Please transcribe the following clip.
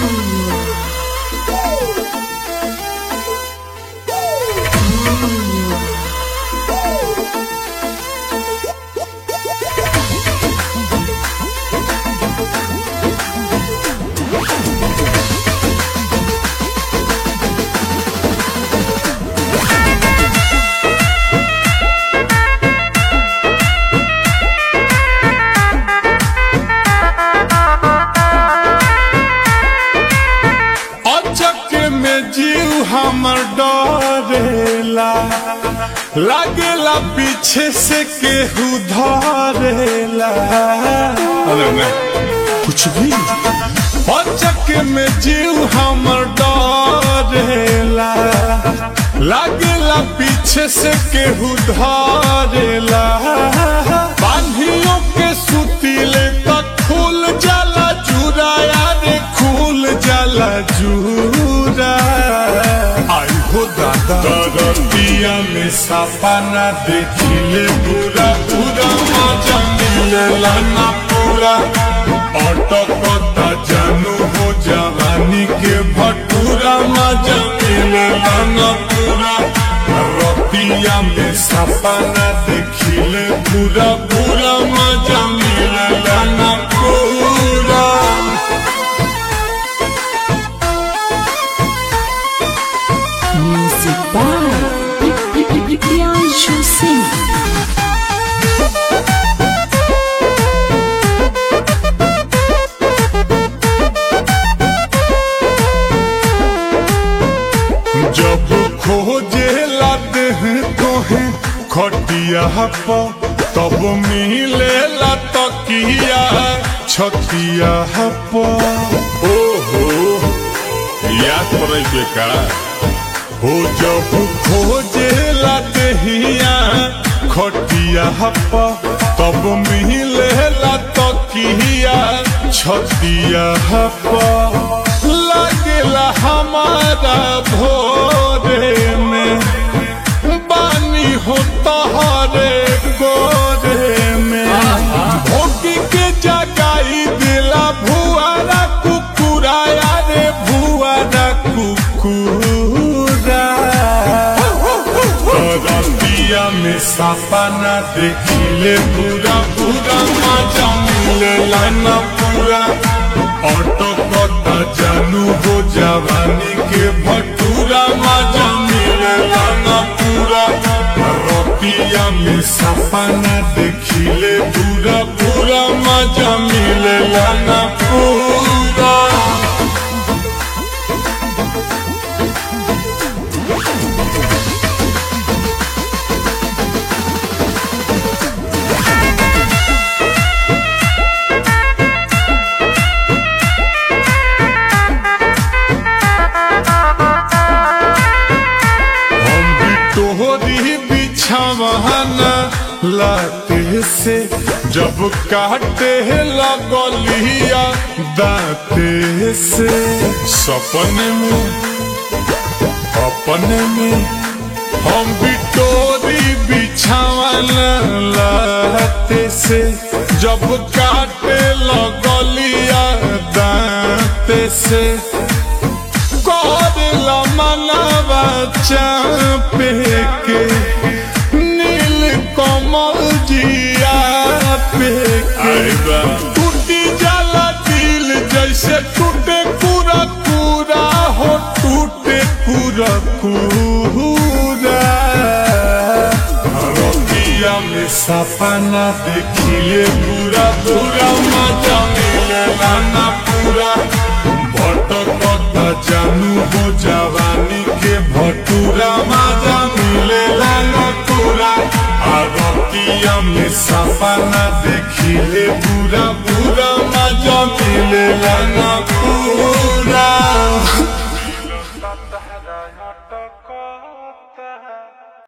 अचक में जीव हमर डरेला लागेला पीछे से केहू धरेला अरे नहीं कुछ भी अचक में जीव हमर डरेला लागेला पीछे से केहू धरेला बांधियों के सुतीले तक खुल जाला जुराया रे खुल जाला जूरा आई हो दादा दरतिया में सपना देखिले पूरा पूरा मजा मिलेला ना पूरा अटकता जानू हो जवानी के भटूरा मजा मिलेला ना पूरा रतिया में सपना देखिले पूरा पूरा मजा मिलेला ना पूरा Music by Priyanshu Singh. जब खोजे लाते हैं तोहे खटिया पर तब मिले ला तकिया छतिया पर ओहो याद पड़े बेका हो जब खोजे लाते हिया खटिया पर तब मिले ला तकिया छतिया पर लगेला हमारा भोरे में बानी हो तहरे गोरे में भोगी के जगाई दिला भुआरा कुकुराया रे भुआरा कुकुरा रतिया में सपना देखिले पूरा पूरा मजा मिलेला ना पूरा ऑटो कटा जानू हो जवानी के भटूरा मजा मिलेला ना पूरा रतिया में सपना देखिले पूरा पूरा मजा मिलेला ना पूरा हम भी तोहरी बिछावाना लाते से जब काटे लगलिया दाते से सपने में अपने में हम भी तोरी बिछावाना लाते से जब काटे लगलिया दाते से करला मनवा चापे के नील कमल जिया पे के टूटी जाला दिल जैसे टूटे पूरा पूरा हो टूटे पूरा पूरा रतिया में सपना देखिए पूरा पूरा मजा मिलेला ना पूरा भटकता जानू हो जवानी के भटूरा मजा मिलेला ना पूरा आ रतिया में सपना देखिले पूरा पूरा मजा मिलेला ना पूरा